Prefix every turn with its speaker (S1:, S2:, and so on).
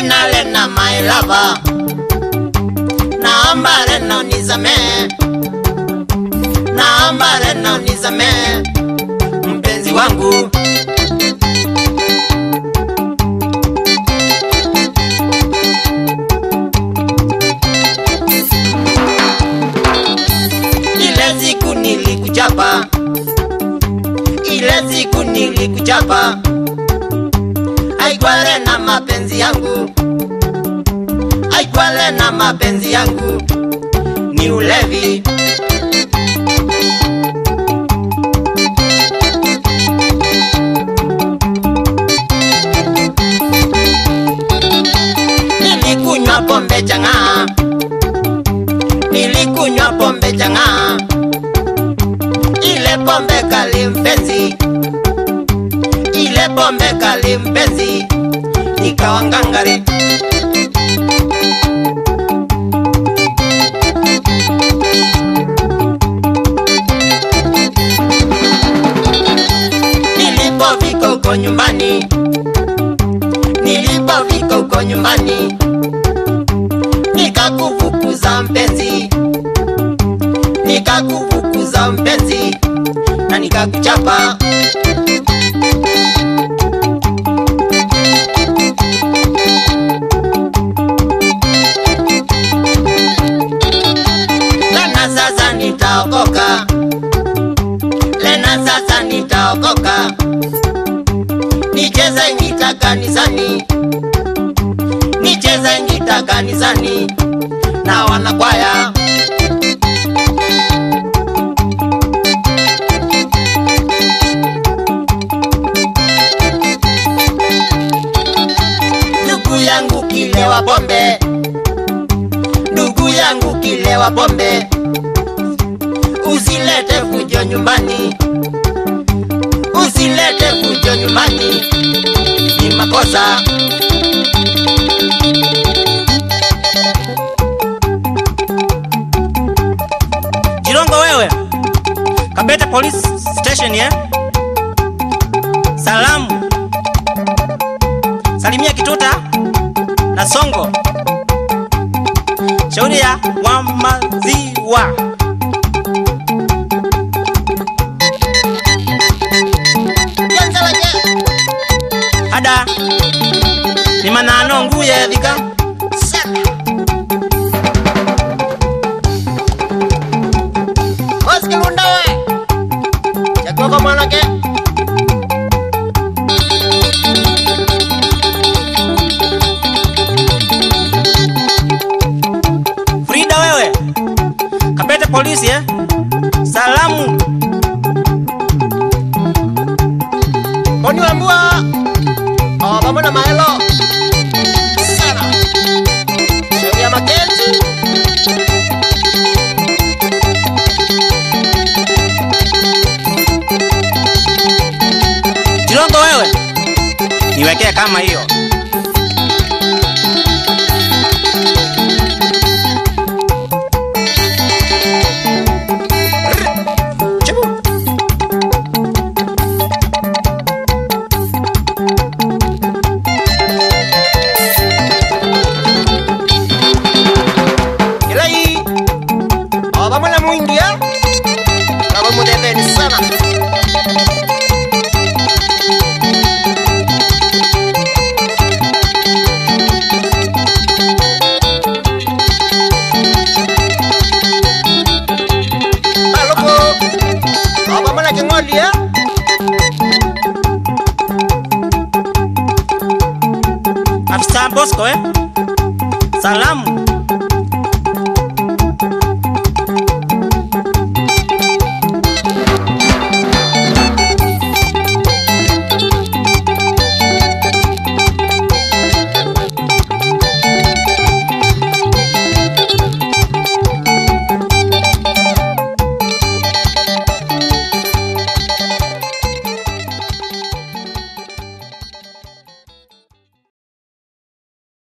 S1: Lena Lena my lover, naomba Lena unisamee, naomba Lena unisamee mpenzi wangu. Ile siku nilikuchapa, ile siku nilikuchapa, aikwale na mapenzi yangu, aikwale na mapenzi yangu, ni ulevi. Nilikunywa pombe chang'aa, nilikunywa pombe chang'aa, ile pombe kali mpenzi, ile pombe kali mpenzi, ikawa ngangari. Nilipofika huko nyumbani, nilipofika huko nyumbani, nikakufukuza mpenzi, nikakufukuza mpenzi, na nikakuchapa. Lena sasa nitaokoka, Lena sasa nitaokoka, nicheze ngita kanisani, nicheze ngita kanisani na wanakwaya. Ndugu yangu kilewa pombe, ndugu yangu kilewa pombe, usilete fujo nyumbani, usilete fujo nyumbani, ni makosa.
S2: Jirongo wewe, Kabete Police Station eh? Salamu, salimia Kituta na Songo, shauri ya wa maziwa. Ada ni manano nguye dhika
S1: Osikilunda we, chakoko mwanake.
S2: Frida wewe, Kabete Polisi eh? Salamu
S1: Boni wambua, oh, pamoja na maelo. Sana. Shauri ya Makenzi.
S2: Jirongo wewe, niwekee kama hiyo.
S1: Chibu. Ila hii, oh, pamoja na mwingi ya. Kama mudeveni sana. Maloko. Oh, pamoja na king'oli ya.
S2: Afisa Bosco eh? Salamu